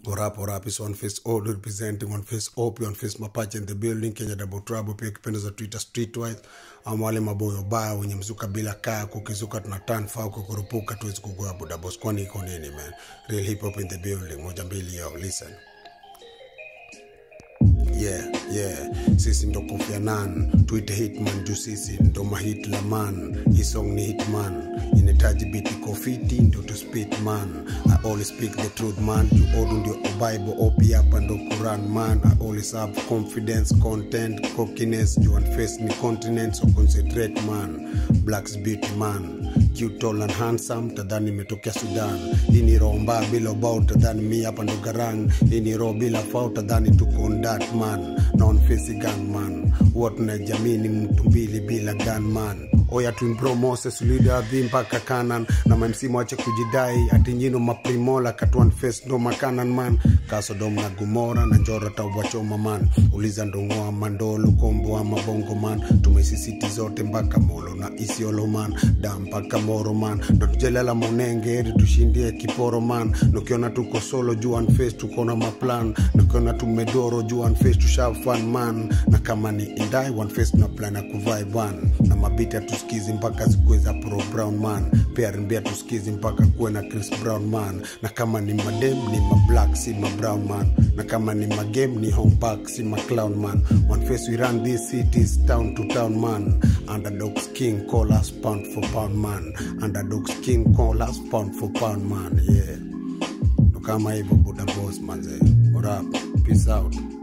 What up, what up? It's One Face All representing One Face OP, One Face Mapache in the building, Kenya Double Trouble, pia kipendo za Twitter Streetwise, ama wale maboyo baya wenye mzuka bila kaa, kukizuka tuna turn fau, kukurupuka tuwezi kugua buda boss, kwani iko nini man? Real hip hop in the building, moja mbili yo, listen. yeah yeah sisi ndo Kofi Annan tuite hitman juu sisi ndo mahitla man hii song ni hitman inahitaji biti kofiti ndio to spit man i always speak the truth man juu odu ndio bible opi hapa ndo quran man i always have confidence content cockiness juu and face ni continent so concentrate man blacks beauty man cute tall and handsome tadhani imetokea sudan hii ni roho mbaya bila ubao tadhani mi hapa ndo garang hii ni roho bila fau tadhani tuko on that man non face gun man huwa tunajamii ni mtu mbili bila gun man oya twimbro moses lidadhi mpaka kanan na mamsimu wache kujidai ati nyino maprimola katuan face ndo makanan man kasodom na gumora na njora tawachoma man uliza ndongoa mandolo kombo wa mabongo man tumesisiti zote mpaka molo na isiolo man da mpaka moro man ndo tujelala monenge eri tushindie kiporo man nukiona tuko solo juan face tukona maplan nukiona tumedoro juan face tushafan man na kama ni indai one face na plan ya kuvai ban na mabiti hatusikizi mpaka zikuweza pro brown man pia rimbia tusikizi mpaka kuwe na chris brown man na kama ni madem ni mablack si mabrown man na kama ni magame ni homeback si maclown man one face we run these cities town to town man underdogs king call us pound for pound man underdogs king call us pound for pound man yeah ndo kama hivyo buda boss manze what up peace out